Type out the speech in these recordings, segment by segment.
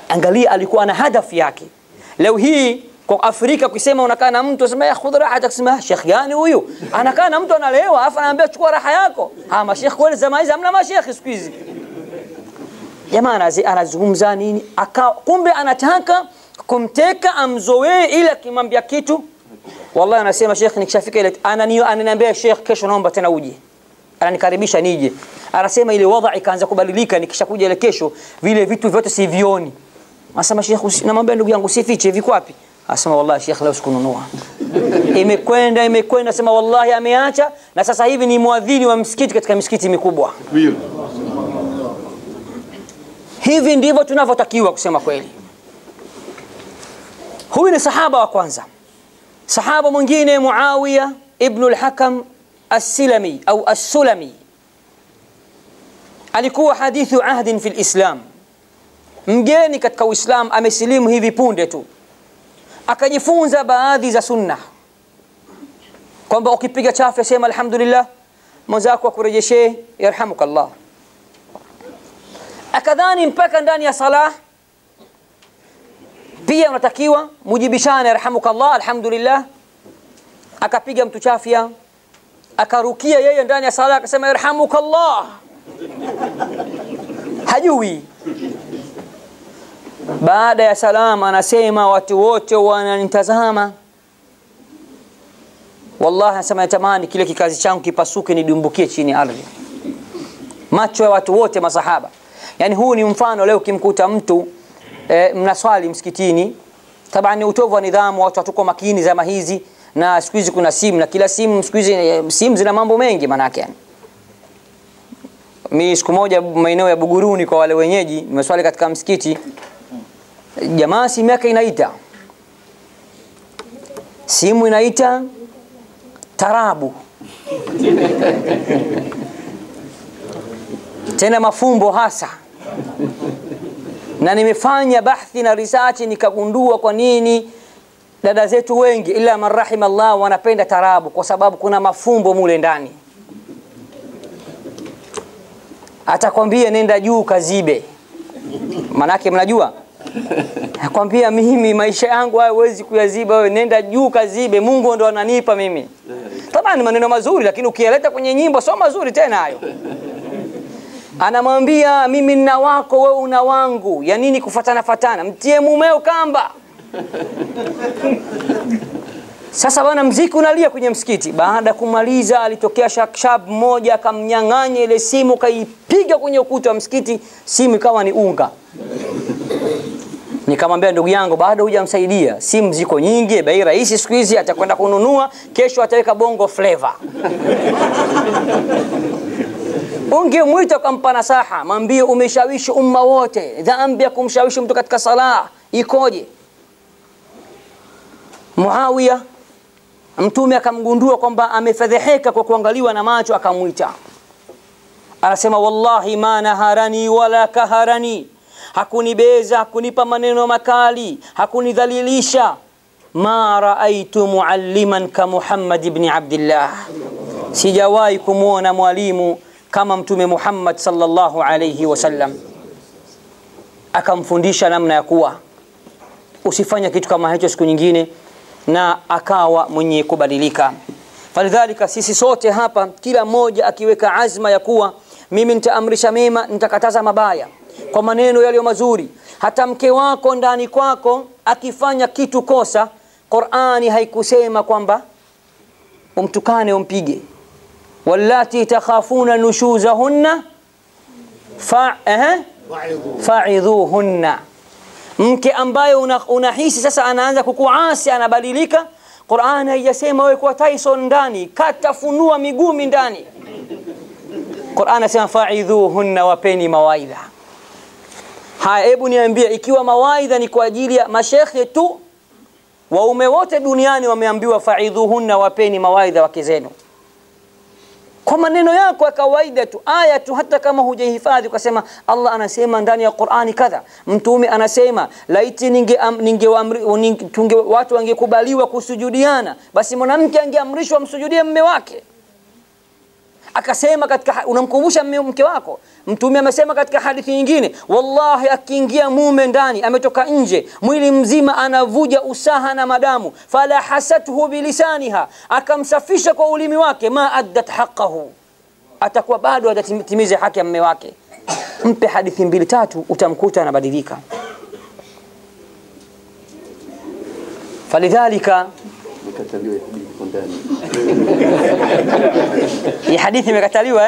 angalia alikuwa na hadafu yake leo hii kwa Afrika kusema unakaa na mtu asema ya khudh raha kusema shekh gani huyu anakaa na mtu analewa afa anaambia chukua raha yako ah mashekh kweli zama hizi hamna mashekh siku hizi jamaa anazi- anazungumza nini aka kumbe anataka kumteka amzoee ili akimwambia kitu wallahi anasema shekh nikishafika ile anani- ananiambia shekh kesho naomba tena uje ananikaribisha nije anasema ile wadha ikaanza kubadilika nikishakuja ile kesho vile vitu vyote sivioni anasema shekh usi- namwambia ndugu yangu usifiche viko wapi anasema wallahi shekh leo sikununua imekwenda imekwenda sema wallahi ameacha na sasa hivi ni mwadhini wa msikiti katika misikiti mikubwa hivi ndivyo tunavyotakiwa kusema kweli huyu ni sahaba wa kwanza sahaba mwingine muawiya ibnu lhakam assilami au assulami alikuwa hadithu ahdin fi lislam mgeni katika uislam amesilimu hivi punde tu akajifunza baadhi za sunna kwamba ukipiga chafu sema alhamdulillah mwenzako akurejeshee yarhamukallah akadhani mpaka ndani ya salah pia unatakiwa mujibishane yarhamukallah alhamdulillah akapiga mtu chafya akarukia yeye ndani ya sala akasema yarhamukallah hajui baada ya salama anasema watu wote wananitazama wallahi anasema natamani kile kikazi changu kipasuke nidumbukie chini ya ardhi macho ya watu wote masahaba yani huu ni mfano leo ukimkuta mtu e, mnaswali msikitini taban ni utovu wa nidhamu watu hatuko makini zama hizi na siku hizi kuna simu na kila simu siku hizi eh, simu zina mambo mengi manake yani mi siku moja maeneo ya buguruni kwa wale wenyeji nimeswali katika msikiti jamaa simu yake inaita simu inaita tarabu tena mafumbo hasa na nimefanya bahthi na research nikagundua kwa nini dada zetu wengi ila man rahima Allah wanapenda tarabu kwa sababu kuna mafumbo mule ndani atakwambia nenda juu kazibe manake mnajua nakwambia mimi maisha yangu hayo huwezi kuyaziba wewe nenda juu kazibe mungu ndo ananipa mimi tabani maneno mazuri lakini ukiyaleta kwenye nyimbo sio mazuri tena hayo anamwambia mimi nina wako wewe una wangu ya nini kufatana fatana mtie mumeo kamba sasa bwana mziki unalia kwenye msikiti baada ya kumaliza alitokea shakshab mmoja akamnyang'anya ile simu kaipiga kwenye ukuta wa msikiti simu ikawa ni unga nikamwambia ndugu yangu bado hujamsaidia simu ziko nyingi bei rahisi siku hizi atakwenda kununua kesho ataweka bongo flavor ungemwita ukampa nasaha mwambie umeshawishi umma wote dhambi ya kumshawishi mtu katika sala ikoje muawiya mtume akamgundua kwamba amefedheheka kwa kuangaliwa na macho akamwita anasema wallahi ma naharani wala kaharani hakunibeza hakunipa maneno makali hakunidhalilisha ma raaitu mualliman ka muhammad ibni abdillah sijawahi kumwona mwalimu kama mtume muhammad sallallahu alayhi wasallam akamfundisha namna ya kuwa usifanye kitu kama hicho siku nyingine na akawa mwenye kubadilika falidhalika sisi sote hapa kila mmoja akiweka azma ya kuwa mimi nitaamrisha mema nitakataza mabaya kwa maneno yaliyo mazuri hata mke wako ndani kwako akifanya kitu kosa qurani haikusema kwamba umtukane umpige wallati takhafuna nushuzahunna fa, eh, faidhuhunna mke ambaye unahisi una unahisi sasa anaanza kukuasi anabadilika qurani haijasema wewe kuwa tyson ndani katafunua migumi ndani qurani anasema faidhuhunna wapeni mawaidha haya hebu niambie ikiwa mawaidha ni kwa ajili ya mashekhe tu waume wote duniani wameambiwa faidhuhunna wapeni mawaidha wake zenu kwa maneno yako ya kawaida tu aya tu hata kama hujaihifadhi ukasema allah anasema ndani ya qurani kadha mtume anasema laiti ninge, am, ninge, amri, ninge tunge, watu wangekubaliwa kusujudiana basi mwanamke angeamrishwa msujudie mme wake akasema katika unamkumbusha mme- mke wako mtume amesema katika hadithi nyingine wallahi akiingia mume ndani ametoka nje mwili mzima anavuja usaha na madamu fala hasathu bilisaniha akamsafisha kwa ulimi wake ma addat haqqahu atakuwa bado hajatimiza haki ya mme wake mpe hadithi mbili tatu utamkuta anabadilika falidhalika Nikataliwa hadithi kwa ndani. hii hadithi imekataliwa eh?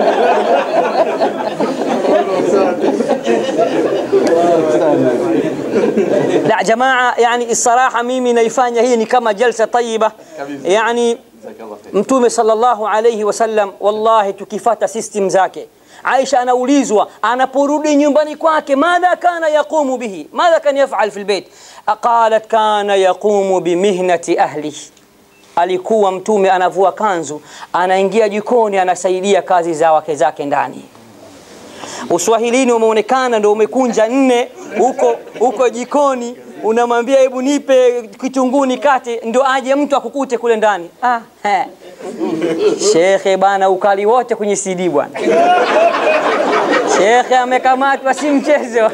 la jamaa yani الصراحه mimi naifanya hii ni kama jalsa tayyiba yani Jazakallah khair. mtume sallallahu alayhi wasallam wallahi tukifata system zake Aisha anaulizwa anaporudi nyumbani kwake madha kana yaqumu bihi madha kana yafal fi albayt qalat kana yaqumu bimihnati ahlihi alikuwa mtume anavua kanzu anaingia jikoni anasaidia kazi za wake zake ndani uswahilini umeonekana ndo umekunja nne huko huko jikoni unamwambia hebu nipe kitunguu nikate ndo aje mtu akukute kule ndani ah, he. shekhe bana ukali wote kwenye cd bwana shekhe amekamatwa si mchezo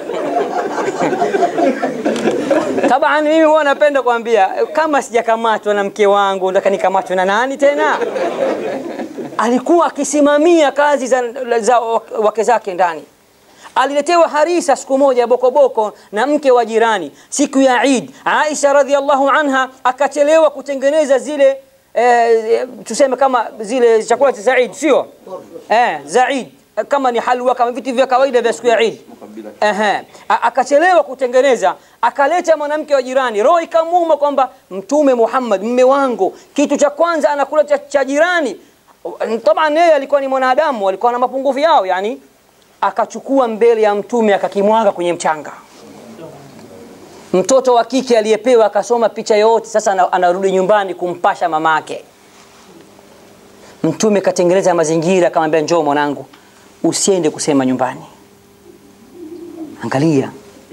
taban mimi huwa napenda kuambia kama sijakamatwa na mke wangu nataka nikamatwe na nani tena alikuwa akisimamia kazi za, za wake zake ndani aliletewa harisa siku moja bokoboko na mke wa jirani siku ya Eid Aisha radhiallahu anha akachelewa kutengeneza zile eh, tuseme kama zile chakula cha Eid sio eh, za Eid kama ni halwa kama vitu vya kawaida vya siku ya Eid Ehe. A- akachelewa kutengeneza akaleta mwanamke wa jirani roho ikamuuma kwamba mtume Muhammad mme wangu kitu cha kwanza anakula cha, cha jirani taban yeye alikuwa ni mwanadamu alikuwa na mapungufu yao yani akachukua mbele ya mtume akakimwaga kwenye mchanga mtoto wa kike aliyepewa akasoma picha yote sasa ana- anarudi nyumbani kumpasha mamake mtume katengeneza mazingira akamwambia njoo mwanangu usiende kusema nyumbani angalia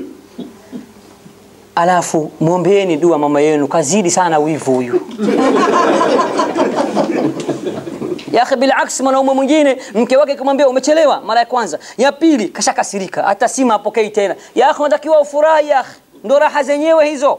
alafu mwombeeni dua mama yenu kazidi sana wivu huyu ya akhi bilaks mwanaume mwingine mke wake kumwambia umechelewa mara ya kwanza ya pili kashakasirika hata simu apokei tena ya akhi unatakiwa ufurahi ya akhi ndo raha zenyewe hizo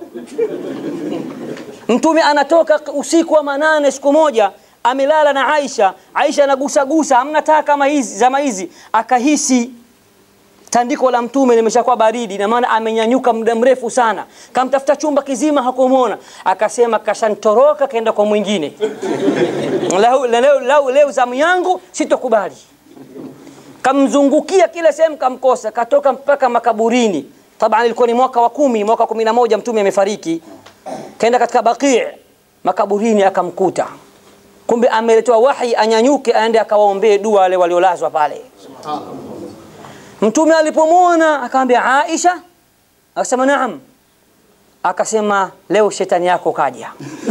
mtume anatoka usiku wa manane siku moja amelala na Aisha Aisha anagusagusa hamna taa kama hizi zama hizi akahisi tandiko la mtume limeshakuwa baridi na maana amenyanyuka muda mrefu sana kamtafuta chumba kizima hakumwona akasema kashantoroka kaenda kwa mwingine leo, leo, leo, leo zamu yangu sitokubali kamzungukia kila sehemu kamkosa katoka mpaka makaburini taban ilikuwa ni mwaka wa kumi mwaka wa kumi na moja mtume amefariki kaenda katika baqii makaburini akamkuta kumbe ameletewa wahi anyanyuke aende akawaombee dua wale waliolazwa pale mtume alipomwona akamwambia Aisha akasema naam akasema leo shetani yako kaja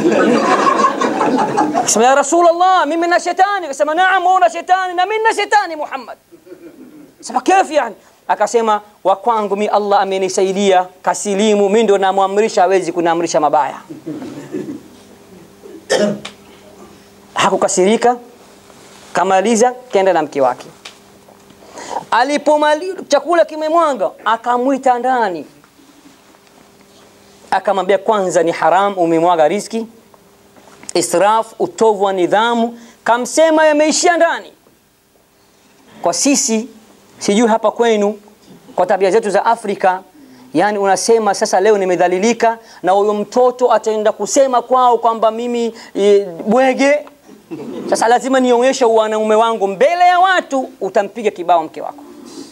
akasema ya rasulullah mimi na shetani akasema naam una shetani na mimi na shetani Muhammad sema kifu yani akasema wa kwangu mi Allah amenisaidia kasilimu mimi ndo namwamrisha hawezi kuniamrisha mabaya hakukasirika kamaliza kenda na mke wake alipomali chakula kimemwanga akamwita ndani akamwambia kwanza ni haram umemwaga riski israf utovu wa nidhamu kamsema yameishia ndani kwa sisi sijui hapa kwenu kwa tabia zetu za Afrika yani unasema sasa leo nimedhalilika na huyo mtoto ataenda kusema kwao kwamba mimi e, bwege sasa lazima nionyeshe wanaume wangu mbele ya watu utampiga kibao mke wako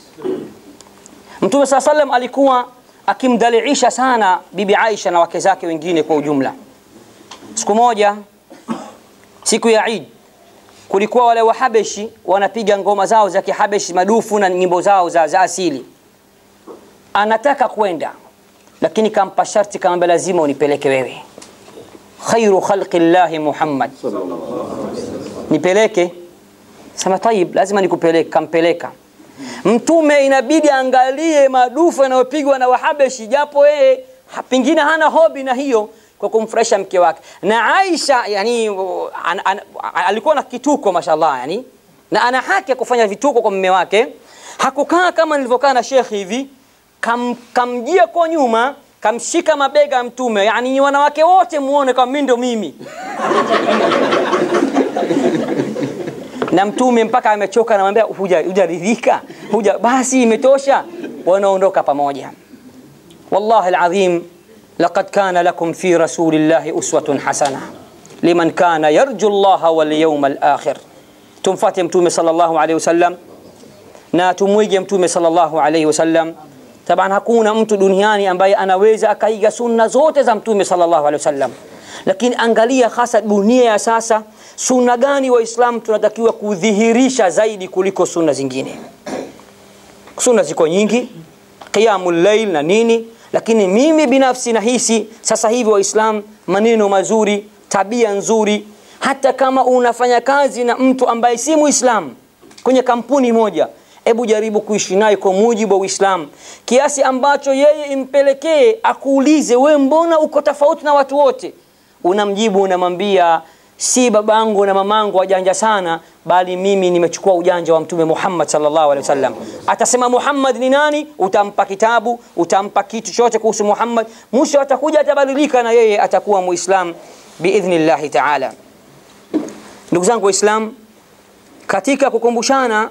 Mtume saa salam alikuwa akimdhalilisha sana bibi Aisha na wake zake wengine kwa ujumla siku moja siku ya Eid kulikuwa wale wahabeshi wanapiga ngoma zao za kihabeshi madufu na nyimbo zao za, za asili anataka kwenda lakini kampa sharti kamwambia lazima unipeleke wewe khairu khalqi llahi muhammad nipeleke sema tayib lazima nikupeleke kampeleka mtume inabidi angalie madufu yanayopigwa na wahabeshi japo yeye ha- pengine hana hobi na hiyo kwa kumfurahisha mke wake na Aisha yani an, an, alikuwa na kituko mashallah yani na ana haki ya kufanya vituko kwa mume wake hakukaa kama nilivyokaa na shekhi hivi kam, kamjia kwa nyuma kamshika mabega ya mtume yani ni wanawake wote muone kama mimi ndo mimi na mtume mpaka amechoka anamwambia huja hujaridhika huja basi imetosha wanaondoka pamoja wallahi alazim laqad kana lakum fi rasulillahi uswatun hasana liman kana yarju llaha walyawma alakhir tumfate mtume sallallahu alaihi wasallam na tumwige mtume sallallahu alaihi wasallam taban hakuna mtu duniani ambaye anaweza akaiga sunna zote za mtume sallallahu alaihi wasallam lakini angalia hasa dunia ya sasa sunna gani waislamu tunatakiwa kudhihirisha zaidi kuliko sunna zingine sunna ziko nyingi qiyamul layl na nini lakini mimi binafsi nahisi sasa hivi waislam maneno mazuri tabia nzuri hata kama unafanya kazi na mtu ambaye si muislam kwenye kampuni moja hebu jaribu kuishi naye kwa mujibu wa uislamu kiasi ambacho yeye impelekee akuulize we mbona uko tofauti na watu wote unamjibu unamwambia si babangu na mamangu wajanja sana bali mimi nimechukua ujanja wa mtume Muhammad sallallahu alaihi wasallam atasema Muhammad ni nani utampa kitabu utampa kitu chote kuhusu Muhammad mwisho atakuja atabadilika na yeye atakuwa muislam biidhnillahi taala ndugu zangu waislam katika kukumbushana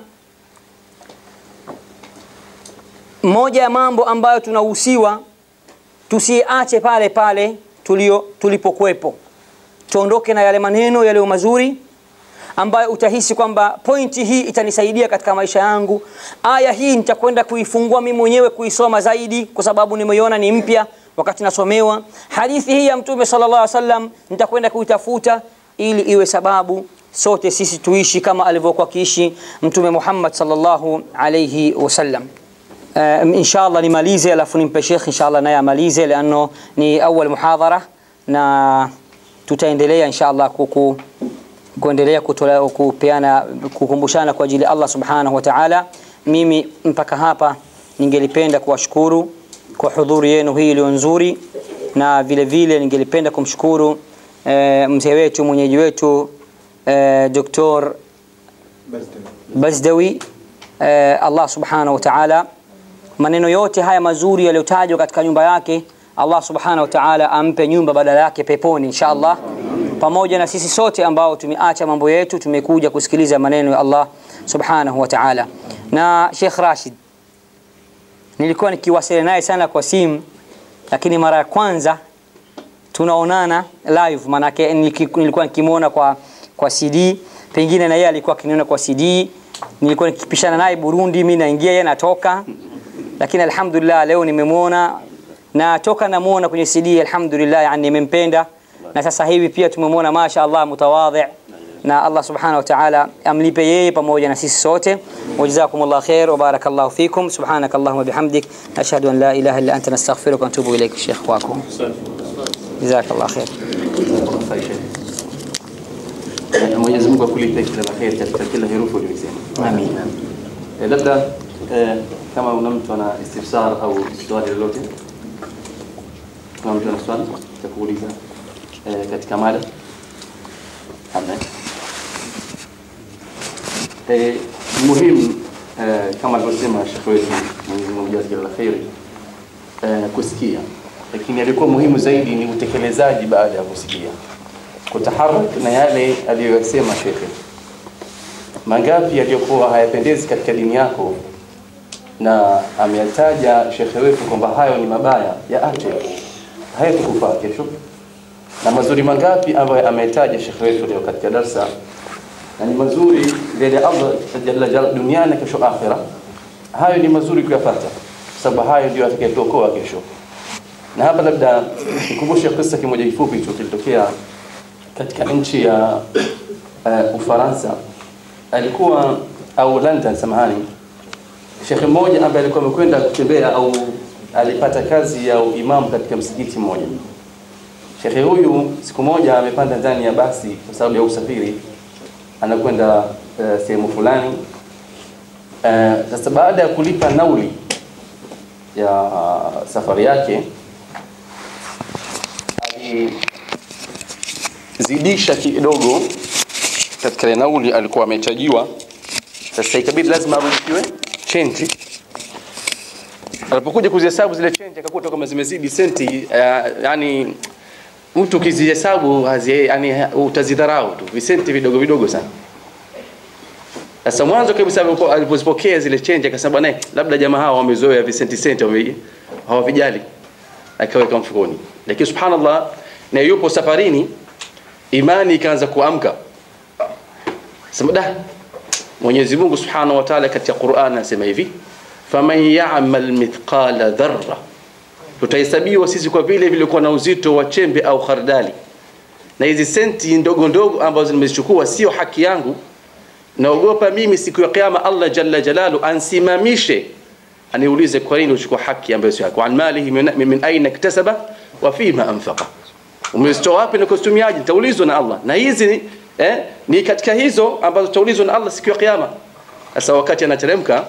moja ya mambo ambayo tunahusiwa tusiache pale pale tulio tulipokuwepo tuondoke na yale maneno yaliyo mazuri ambayo utahisi kwamba pointi hii itanisaidia katika maisha yangu aya hii nitakwenda kuifungua mimi mwenyewe kuisoma zaidi kwa sababu nimeiona ni mpya wakati nasomewa hadithi hii ya mtume sallallahu alaihi wasallam nitakwenda kuitafuta ili iwe sababu sote sisi tuishi kama alivyokuwa kiishi mtume Muhammad sallallahu alaihi wasallam uh, inshallah nimalize alafu nimpe Sheikh inshallah naye amalize liano ni awal muhadhara na tutaendelea inshallah kuku kuendelea kutola, kupeana kukumbushana kwa ajili ya Allah subhanahu wa ta'ala mimi mpaka hapa ningelipenda kuwashukuru kwa hudhuri yenu hii iliyo nzuri na vile vile ningelipenda kumshukuru e, mzee wetu mwenyeji wetu e, Dr. Bazdawi e, Allah subhanahu wa ta'ala maneno yote haya mazuri yaliyotajwa katika nyumba yake Allah subhanahu wa ta'ala ampe nyumba badala yake peponi inshallah pamoja na sisi sote ambao tumeacha mambo yetu tumekuja kusikiliza maneno ya Allah subhanahu wa ta'ala na Sheikh Rashid nilikuwa nikiwasiliana naye sana kwa simu lakini mara ya kwanza tunaonana live manake nilikuwa nikimwona kwa kwa CD pengine na yeye alikuwa akiniona kwa CD nilikuwa nikipishana naye Burundi mimi naingia yeye natoka lakini alhamdulillah leo nimemwona na toka namuona kwenye CD alhamdulillah yani nimempenda na sasa hivi pia tumemwona masha Allah mutawadhi na Allah subhanahu wa ta'ala amlipe yeye pamoja na sisi sote wajazakumullah khair wa barakallahu fikum subhanakallahumma bihamdik ashhadu an la ilaha illa anta nastaghfiruka wa atubu ilayk sheikh wako jazakallah khair Mwenyezi Mungu akulipe kila la kheri katika kila herufi uliyosema. amin Eh, labda eh, kama una mtu ana istifsar au swali lolote, kama mtu ana swali cha kuuliza eh, katika mada hamna. Eh, muhimu eh, kama alivyosema Sheikh wetu Mwenyezi Mungu ajaze kila la kheri eh, kusikia, lakini alikuwa muhimu zaidi ni utekelezaji baada ya kusikia, kutaharak na yale aliyoyasema shekhe mangapi yaliyokuwa hayapendezi katika dini yako na ameyataja shekhe wetu kwamba hayo ni mabaya ya ache hayatukufaa kesho na mazuri mangapi ambayo ametaja shekhe wetu leo katika darsa na ni mazuri mbele ya Allah jalla jalla duniani na kesho akhira hayo ni mazuri kuyapata sababu hayo ndio atakayetuokoa kesho na hapa labda nikumbushe kisa kimoja kifupi tu kilitokea katika nchi ya uh, Ufaransa alikuwa au London samahani shekhe mmoja ambaye alikuwa amekwenda kutembea au alipata kazi ya uimamu katika msikiti mmoja shekhe huyu siku moja amepanda ndani ya basi kwa sababu ya usafiri anakwenda uh, sehemu fulani uh, sasa baada ya kulipa nauli ya uh, safari yake alizidisha kidogo katika ile nauli alikuwa amechajiwa Sasa ikabidi lazima arudishiwe change. Alipokuja kuzihesabu zile change akakuta kama zimezidi senti uh, yani mtu ukizihesabu hazi yani utazidharau tu visenti vidogo vidogo sana. Sasa mwanzo kabisa alipo- alipozipokea zile change akasema bwana, labda jamaa hawa wamezoea visenti senti wame hawavijali, akaweka mfukoni. Lakini subhanallah, na yupo safarini, imani ikaanza kuamka. Sema da, Mwenyezi Mungu Subhanahu wa Ta'ala katika Qur'an anasema hivi, faman ya'mal mithqala dharra, tutahesabiwa sisi kwa vile vilikuwa na uzito wa chembe au khardali, na hizi senti ndogo ndogo ambazo nimezichukua sio haki yangu naogopa mimi siku ya kiyama Allah jalla jalalu ansimamishe aniulize kwa nini uchukua haki ambayo sio yako an malihi min, min aina iktasaba wa fima anfaqa umezitoa wapi na kustumiaje nitaulizwa na Allah na hizi eh, ni katika hizo ambazo tutaulizwa na Allah siku ya kiyama sasa wakati anateremka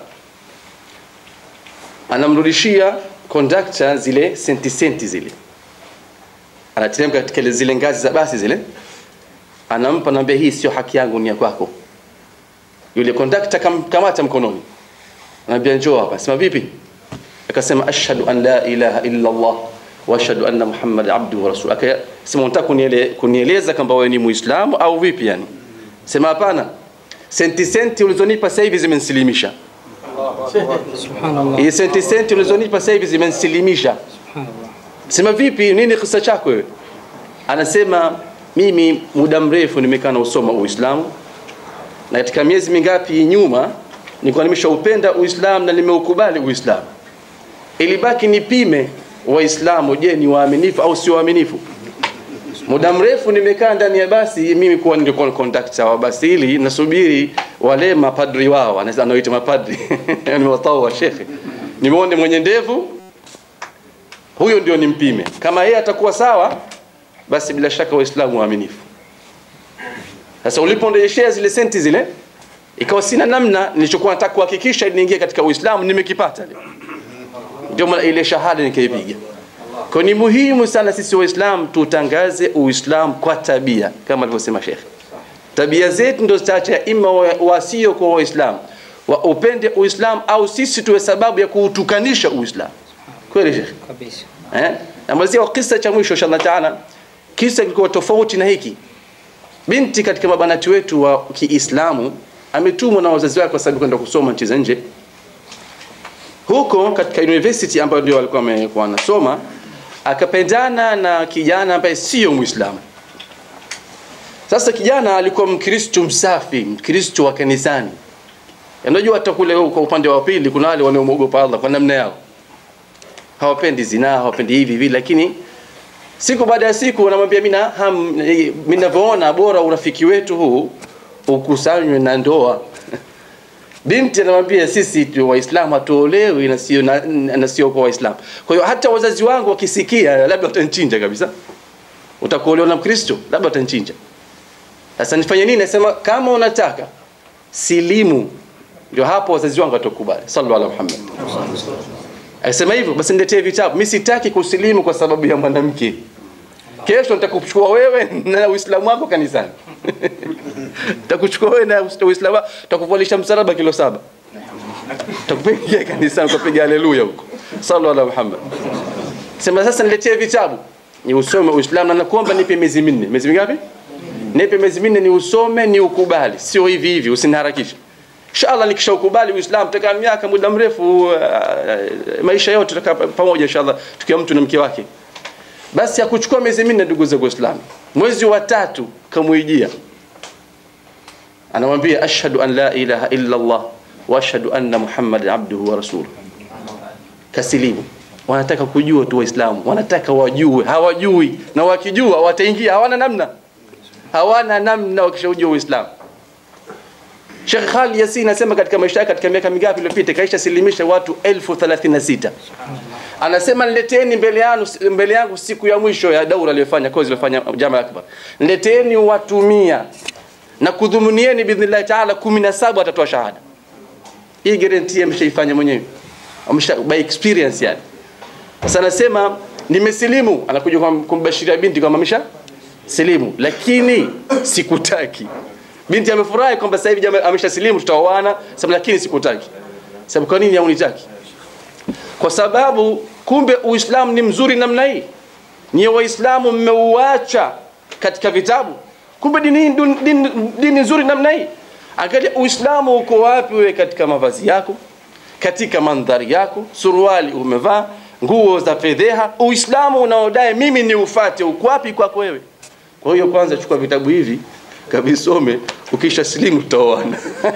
anamrudishia conductor zile senti senti zile anateremka katika zile ngazi za basi zile anampa naambia hii sio haki yangu ni ya kwako yule conductor kamkamata mkononi anambia njoo hapa sema vipi akasema ashhadu an la ilaha illa Allah wa ashhadu anna Muhammad abduhu wa rasul akasema unataka kuniele, kunieleza kwamba wewe ni muislamu au vipi yani sema hapana senti senti ulizonipa sasa hivi zimenisilimisha Subhanallah. hii senti senti ulizonipa sasa hivi zimenisilimisha Subhanallah. sema vipi nini kisa chako wewe anasema mimi muda mrefu nimekaa na usoma uislamu na katika miezi mingapi nyuma nilikuwa nimeshaupenda uislamu na nimeukubali uislamu ilibaki nipime waislamu je ni waaminifu au sio waaminifu muda mrefu nimekaa ndani ya basi mimi kuwa nilikuwa conductor wa basi hili nasubiri wale mapadri wao anaweza anaoita mapadri nimewatao wa shekhe nimeone mwenye ndevu huyo ndio nimpime kama yeye atakuwa sawa basi bila shaka waislamu waaminifu sasa uliponirejeshea zile senti zile ikawa sina namna nilichokuwa nataka kuhakikisha ili niingie katika uislamu nimekipata leo ndio maana ile shahada nikaipiga kwa ni muhimu sana sisi waislamu tutangaze uislamu kwa tabia kama alivyosema shekhe tabia zetu ndio zitaacha ima wa- wasio kwa waislamu wa upende uislamu au sisi tuwe sababu ya kuutukanisha uislamu kweli shekhe Kabisa. eh namalizia kwa kisa cha mwisho inshallah taala kisa kilikuwa tofauti na hiki binti katika mabanati wetu wa Kiislamu ametumwa na wazazi wake kwa sababu kwenda kusoma nchi za nje huko katika university ambayo ndio walikuwa wamekuwa wanasoma akapendana na kijana ambaye sio Muislamu sasa kijana alikuwa Mkristo msafi Mkristo wa kanisani unajua hata kule kwa upande wa pili kuna wale wanaomwogopa Allah kwa namna yao hawapendi zinaa hawapendi hivi hivi lakini siku baada ya siku wanamwambia mimi na ham mimi ninavyoona bora urafiki wetu huu ukusanywe na ndoa binti anamwambia sisi tu waislamu hatuolewi na sio na, na sio kwa waislamu kwa hiyo hata wazazi wangu wakisikia labda watanichinja kabisa utakuolewa na mkristo labda watanichinja sasa nifanye nini nasema kama unataka silimu ndio hapo wazazi wangu watakubali sallallahu alaihi Muhammad Akasema hivyo basi niletee vitabu. Mimi sitaki kusilimu kwa sababu ya mwanamke. Kesho nitakuchukua wewe na Uislamu wako kanisani. Nitakuchukua wewe na Uislamu wako, nitakuvalisha msalaba kilo saba. Nitakupigia kanisani kupiga haleluya huko. Sallallahu alaihi Muhammad. Sema sasa niletee vitabu. Ni usome Uislamu na nakuomba nipe miezi minne. Miezi mingapi? Nipe miezi minne ni usome ni ukubali. Sio hivi hivi usiniharakishe. Inshallah nikishaukubali Uislamu tutakaa miaka muda mrefu uh, maisha yote tutakaa pamoja inshallah tukiwa mtu na mke wake. Basi akuchukua miezi minne ndugu zangu Waislamu. Mwezi wa tatu kamuijia. Anamwambia ashhadu an la ilaha illa Allah wa ashhadu anna Muhammad abduhu wa rasuluhu. Kasilimu. Wanataka kujua tu Waislamu, wanataka wajue, hawajui na wakijua wataingia, hawana namna. Hawana namna wakishaujua Uislamu. Sheikh Khalid Yasin anasema katika maisha yake katika miaka mingapi iliyopita kaisha silimisha watu elfu thelathini na sita. Anasema nileteni mbele yangu mbele yangu siku ya mwisho ya daura aliyofanya kozi aliyofanya Jamaa Akbar. Nileteni watu mia na kudhumunieni bidhnillah taala 17 watatoa shahada. Hii guarantee ameshaifanya mwenyewe. Amesha by experience yani. Sasa anasema nimesilimu, anakuja kwa kumbashiria binti kwamba amesha silimu, lakini sikutaki binti amefurahi kwamba sasa hivi jamaa ameshasilimu tutaoana sema lakini sikutaki sababu kwa nini haunitaki kwa sababu kumbe uislamu ni mzuri namna hii nyie waislamu mmeuacha katika vitabu kumbe dini, hii dun- dini, dini nzuri namna hii angalia uislamu uko wapi wewe katika mavazi yako katika mandhari yako suruali umevaa nguo za fedheha uislamu unaodai mimi ni ufate uko wapi kwako wewe kwa hiyo kwanza chukua vitabu hivi kavisome ukisha silimu tutaoana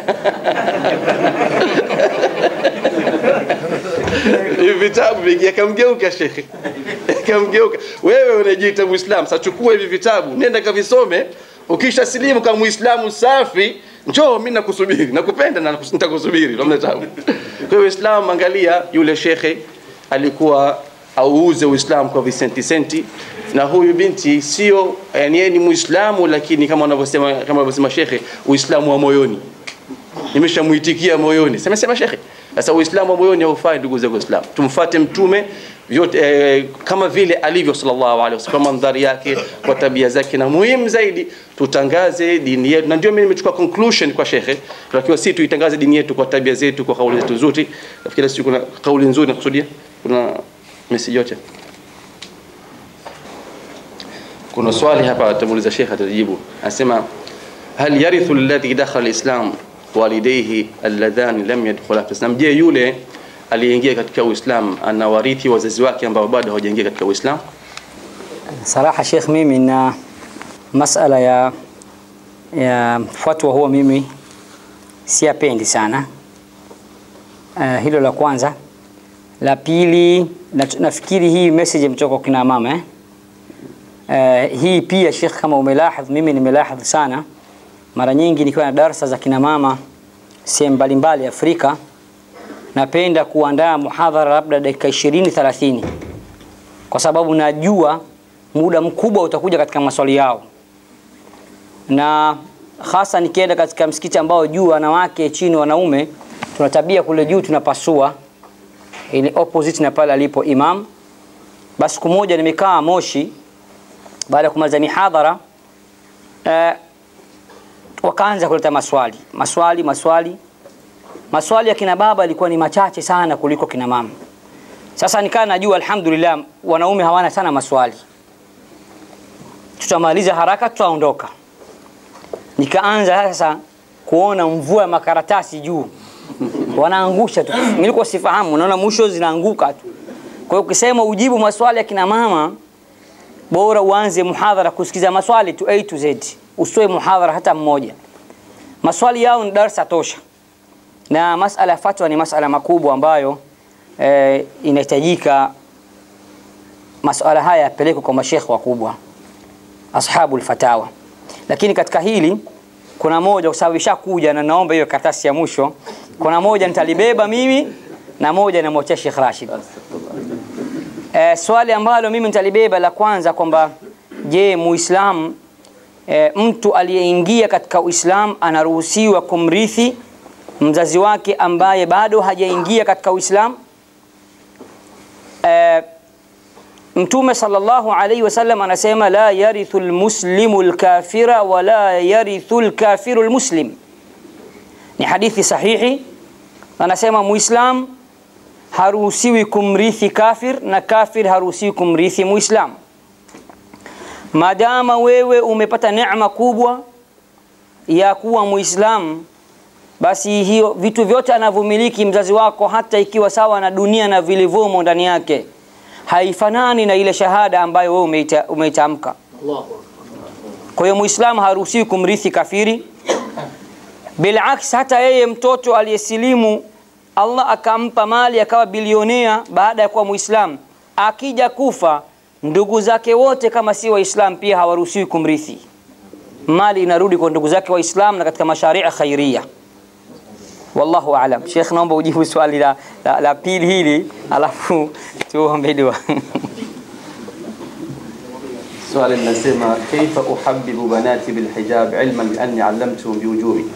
hivi vitabu vingi akamgeuka shekhe akamgeuka wewe unajiita muislam sasa chukua hivi vitabu nenda kavisome ukisha silimu kama muislamu safi njoo mimi nakusubiri nakupenda na nakus- nitakusubiri namna tabu kwa hiyo uislamu angalia yule shekhe alikuwa auuze uislamu kwa visenti senti na huyu binti sio yani yeye ni muislamu lakini kama wanavyosema kama wanavyosema shekhe uislamu wa moyoni nimeshamuitikia moyoni sema sema shekhe sasa uislamu wa moyoni haufai ndugu zangu waislamu tumfuate mtume vyote eh, kama vile alivyo sallallahu alaihi wasallam kwa mandhari yake kwa tabia zake na muhimu zaidi tutangaze dini yetu na ndio mimi nimechukua conclusion kwa shekhe tunatakiwa si tuitangaze dini yetu kwa tabia zetu kwa kauli zetu nzuri nafikiri sisi kuna kauli nzuri nakusudia kuna message yote kuna swali hapa atamuuliza shekhe atajibu anasema hal yarithu alladhi dakhala alislam walidayhi alladhani lam yadkhula fi islam je yule aliyeingia katika uislam anawarithi wazazi wake ambao bado hawajaingia katika uislam Saraha Sheikh, mimi na masala ya ya fatwa huwa mimi siyapendi sana. Uh, hilo la kwanza. La pili na, nafikiri hii message imetoka kwa kina mama eh? Uh, hii pia Sheikh, kama umelahadh, mimi nimelahadh sana mara nyingi nikiwa na darasa za kina mama sehemu mbalimbali Afrika, napenda kuandaa muhadhara labda dakika 20 30 kwa sababu najua muda mkubwa utakuja katika maswali yao, na hasa nikienda katika msikiti ambao juu wanawake chini wanaume, tuna tabia kule juu tunapasua, ili opposite na pale alipo imam. Basi siku moja nimekaa Moshi baada ya kumaliza mihadhara eh, wakaanza kuleta maswali maswali maswali maswali ya kina baba yalikuwa ni machache sana kuliko kina mama. Sasa nikaa najua alhamdulillah wanaume hawana sana maswali, tutamaliza haraka, tutaondoka. Nikaanza sasa kuona mvua ya makaratasi juu, wanaangusha tu. Nilikuwa sifahamu, naona mwisho zinaanguka tu. Kwa hiyo ukisema ujibu maswali ya kina mama, bora uanze muhadhara kusikiza maswali tu A to Z, usitoe muhadhara hata mmoja. Maswali yao ni darsa tosha, na masala ya fatwa ni masala makubwa ambayo eh, inahitajika masuala haya yapelekwe kwa mashekhe wakubwa ashabul fatawa. Lakini katika hili kuna moja, kwa sababu ishakuja na naomba hiyo karatasi ya mwisho, kuna moja nitalibeba mimi na moja namwachia Sheikh Rashid. Eh, swali ambalo mimi nitalibeba la kwanza kwamba je, Muislamu eh, mtu aliyeingia katika Uislamu anaruhusiwa kumrithi mzazi wake ambaye bado hajaingia katika Uislamu? Eh, Mtume sallallahu alaihi wasallam anasema la yarithu almuslimu alkafira wala yarithu alkafiru almuslim. Ni hadithi sahihi, anasema Muislam haruhusiwi kumrithi kafir na kafir haruhusiwi kumrithi Muislam. Madama wewe umepata neema kubwa ya kuwa Muislam, basi hiyo vitu vyote anavyomiliki mzazi wako, hata ikiwa sawa na dunia na vilivyomo ndani yake, haifanani na ile shahada ambayo wewe umeita, umeitamka. Kwa hiyo Muislamu haruhusiwi kumrithi kafiri. Bilaks, hata yeye mtoto aliyesilimu Allah akampa mali akawa bilionea baada ya kuwa Muislamu, akija kufa ndugu zake wote kama si Waislamu pia hawaruhusiwi kumrithi. Mali inarudi kwa ndugu zake Waislamu na katika masharia khairia. Wallahu aalam. Sheikh, naomba ujibu swali la, la, la pili hili alafu tuombe dua. swali linasema kaifa uhabibu banati bilhijab ilman bianni allamtuhum biujubi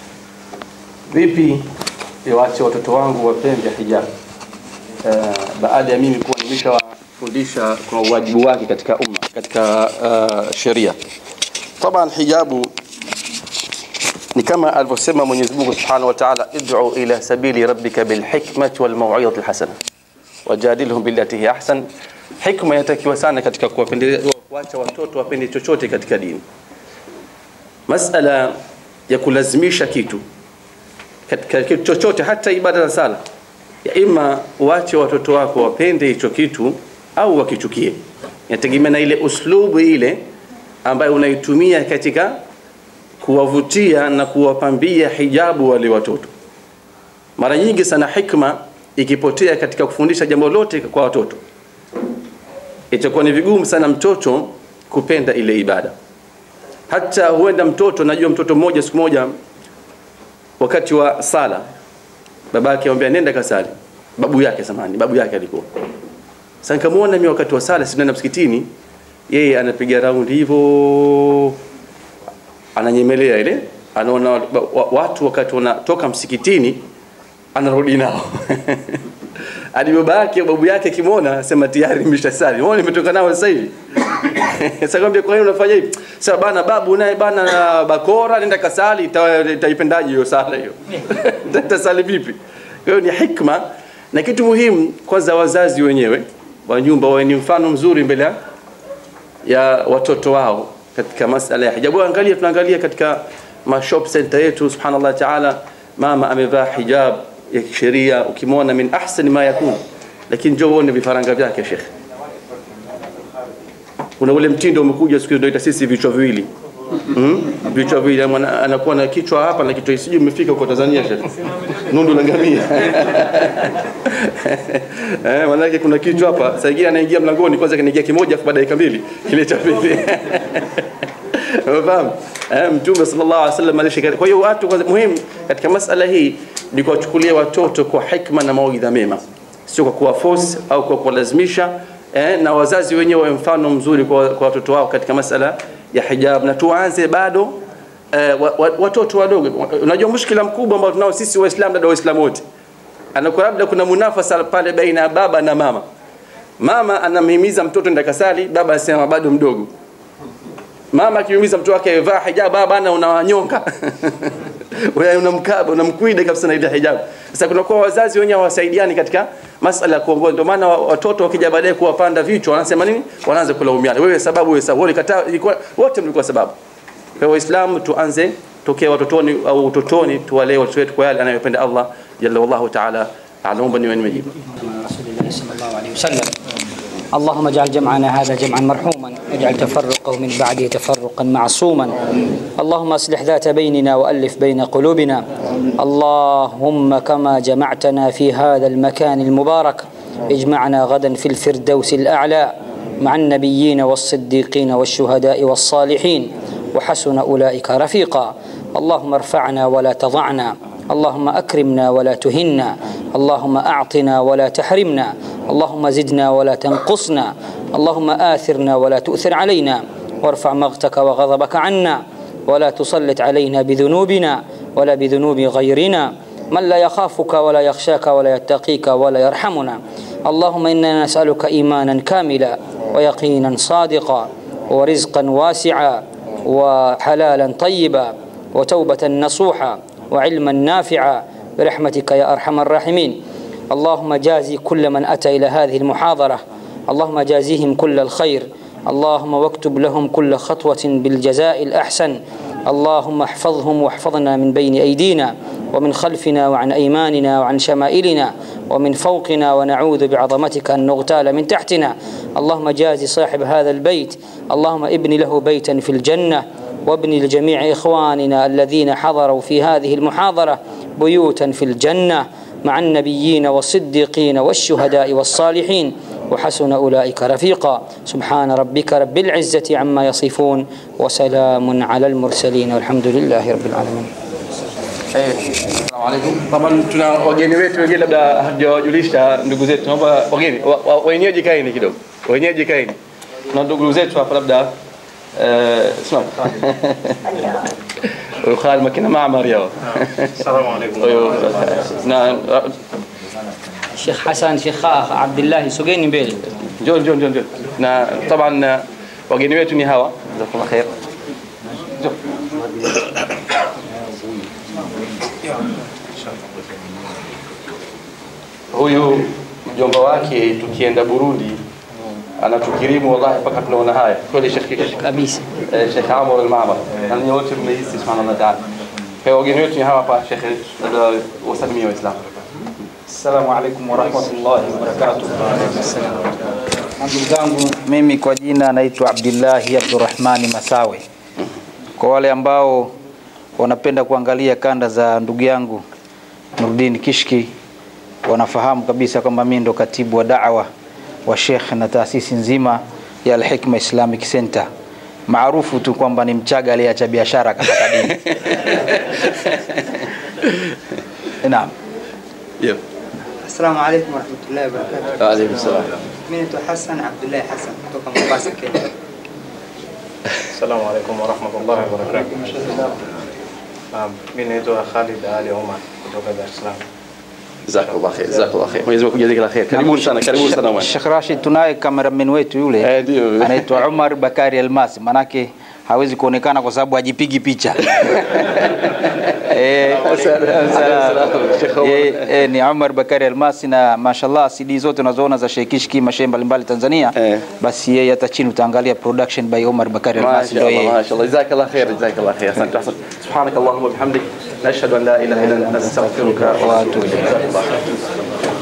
vipi iwache watoto wangu wapende hijab uh, baada ya mimi kuwa nimeshawafundisha kwa uwajibu wake katika umma katika uh, sheria taban hijabu ni kama alivyosema Mwenyezi Mungu Subhanahu wa Ta'ala, id'u ila sabili rabbika bil hikmati wal mau'izati al hasana wajadilhum billati hi ahsan. Hikma inatakiwa sana katika kuwapendelea kuacha watoto wapende chochote katika dini. Masala ya kulazimisha kitu katika kitu chochote, hata ibada za sala, ya ima uache watoto wako wapende hicho kitu au wakichukie, inategemea na ile uslubu ile ambayo unaitumia katika kuwavutia na kuwapambia hijabu wale watoto. Mara nyingi sana hikma ikipotea katika kufundisha jambo lote kwa watoto, itakuwa ni vigumu sana mtoto kupenda ile ibada. Hata huenda mtoto, najua mtoto mmoja siku moja wakati wa sala babake amwambia nenda kasali, babu yake samani, babu yake alikuwa sasa. Nikamwona mimi wakati wa sala, si tunaenda msikitini, yeye anapiga raundi hivyo, ananyemelea ile, anaona wa- wa- watu wakati wanatoka msikitini, anarudi nao hadi baba yake babu yake kimwona asema tayari nimeshasali, mbona nimetoka nao sasa hivi? Sasa kwambia kwa nini unafanya hivi? Sasa bana babu naye bana na bakora nenda kasali, ita- itaipendaje hiyo sala hiyo? Tasali vipi? Kwa hiyo ni hikma na kitu muhimu kwanza, wazazi wenyewe wa nyumba wawe ni mfano mzuri mbele ya- ya watoto wao katika masala ya hijabu. Angalia, tunaangalia katika mashop center yetu, subhanallah taala, mama amevaa hijab ya kisheria, ukimwona min ahsani ma yakun, lakini njoo uone vifaranga vyake shekhe kuna ule mtindo umekuja siku hizi tunaita sisi vichwa viwili mm? vichwa viwili Mwana- anakuwa na kichwa hapa na kichwa sijui imefika kwa Tanzania shekhe nundu la ngamia eh maana kuna kichwa hapa sasa ingine anaingia mlangoni kwanza kinaingia kimoja afu baada ya dakika mbili kile cha pili Unafahamu? Eh, Mtume sallallahu alaihi wasallam alishika. Kwa hiyo watu kwanza muhimu katika masala hii ni kuwachukulia watoto kwa hikma na mawaidha mema, sio kwa kuwa force au kwa kuwalazimisha eh, na wazazi wenyewe wawe mfano mzuri kwa, kwa watoto wao katika masala ya hijab, na tuanze bado eh, wa, wa, watoto wadogo. Unajua mushkila mkubwa ambao tunao sisi Waislamu, dada Waislamu wote, anakuwa labda kuna munafasa pale baina ya baba na mama. Mama anamhimiza mtoto nenda kasali, baba anasema bado mdogo mama akihimiza mtoto wake vaa hijab, baba bana unawanyonga wewe unamkaba unamkwida kabisa na ile hijab. Sasa kunakuwa wazazi wenyewe hawasaidiani katika masala ya kuongoza. Ndio maana wa- watoto wakija baadaye kuwapanda vichwa wanasema nini? Wanaanza kulaumiana, wewe sababu, wewe sababu, wewe kataa, ilikuwa wote mlikuwa sababu. Kwa hiyo Waislamu tuanze tokea watotoni au utotoni, tuwalee watoto wetu kwa yale anayopenda Allah jalla wallahu ta'ala. Anaomba niwe nimejibu. رسول الله صلى الله عليه وسلم اللهم اجعل جمعنا هذا جمعا مرحوما واجعل تفرقه من بعده تفرقا معصوما اللهم اصلح ذات بيننا والف بين قلوبنا اللهم كما جمعتنا في هذا المكان المبارك اجمعنا غدا في الفردوس الاعلى مع النبيين والصديقين والشهداء والصالحين وحسن اولئك رفيقا اللهم ارفعنا ولا تضعنا اللهم اكرمنا ولا تهنا اللهم اعطنا ولا تحرمنا اللهم زدنا ولا تنقصنا اللهم اثرنا ولا تؤثر علينا وارفع مغتك وغضبك عنا ولا تسلط علينا بذنوبنا ولا بذنوب غيرنا من لا يخافك ولا يخشاك ولا يتقيك ولا يرحمنا اللهم انا نسالك ايمانا كاملا ويقينا صادقا ورزقا واسعا وحلالا طيبا وتوبه نصوحا وعلما نافعا برحمتك يا ارحم الراحمين اللهم جازي كل من اتى الى هذه المحاضره اللهم جازيهم كل الخير اللهم واكتب لهم كل خطوه بالجزاء الاحسن اللهم احفظهم واحفظنا من بين ايدينا ومن خلفنا وعن ايماننا وعن شمائلنا ومن فوقنا ونعوذ بعظمتك ان نغتال من تحتنا اللهم جازي صاحب هذا البيت اللهم ابن له بيتا في الجنه وابن لجميع اخواننا الذين حضروا في هذه المحاضره بيوتا في الجنه مع النبيين والصديقين والشهداء والصالحين وحسن اولئك رفيقا سبحان ربك رب العزه عما يصفون وسلام على المرسلين والحمد لله رب العالمين Eh, Assalamu alaikum. Taban tuna wageni wetu wengine labda hatujawajulisha ndugu zetu. Naomba wageni wa- wa- wenyeji kaeni kidogo. Wenyeji kaeni. Na ndugu zetu hapa labda eh simama. Huyo Khalid makina maamar yao. Assalamu alaikum. Huyo na شيخ حسن شيخ عبد الله سجيني mbele njoo njoo njoo njoo. Na taban eh, wageni wetu ni hawa. Jazakumullah khair. Njoo. huyu mjomba wake tukienda Burundi anatukirimu wallahi mpaka tunaona haya kweli Sheikh kabisa eh, Sheikh Amr al-Ma'mar na ninyi wote mmehisi subhanallah ta'ala kwa wageni wetu ni hawa hapa Sheikh wasalimia waislamu Assalamu alaikum warahmatullahi wabarakatuh. Ndugu zangu, mimi kwa jina naitwa Abdillahi Abdurrahmani Masawe. Kwa wale ambao wanapenda kuangalia kanda za ndugu yangu Nurdin Kishki wanafahamu kabisa kwamba mimi ndo katibu wa da'wa wa Sheikh na taasisi nzima ya Al-Hikma Islamic Center maarufu tu kwamba ni Mchaga aliyeacha biashara akataka dini. Naam. Yep. Assalamu alaikum warahmatullahi wabarakatuh. Wa alaykum salam. Mimi naitwa Hassan Abdullahi Hassan kutoka Mombasa, Kenya. Assalamu alaikum warahmatullahi wabarakatuh. Naam, mimi naitwa Khalid Ali Omar kutoka Dar es Salaam. Jazakallah khair, jazakallah khair. Mwenyezi Mungu akujalie kila khair. Karibuni sana, karibuni sana bwana. Sheikh Rashid tunaye cameraman wetu yule Eh, ndio. anaitwa Umar Bakari Almasi, manake hawezi kuonekana kwa sababu hajipigi picha eh, Sheikh Umar. eh, eh, ni Umar Bakari Almasi na mashallah CD zote unazoona za Sheikh Kishki mashehe mbalimbali Tanzania Eh. basi yeye hata chini utaangalia production by Umar Bakari ما Almasi شاء ndio الله yeye ما شاء الله جزاك الله خير جزاك الله خير احسنت احسنت سبحانك اللهم وبحمدك نشهد ان لا اله الا انت نستغفرك ونتوب اليك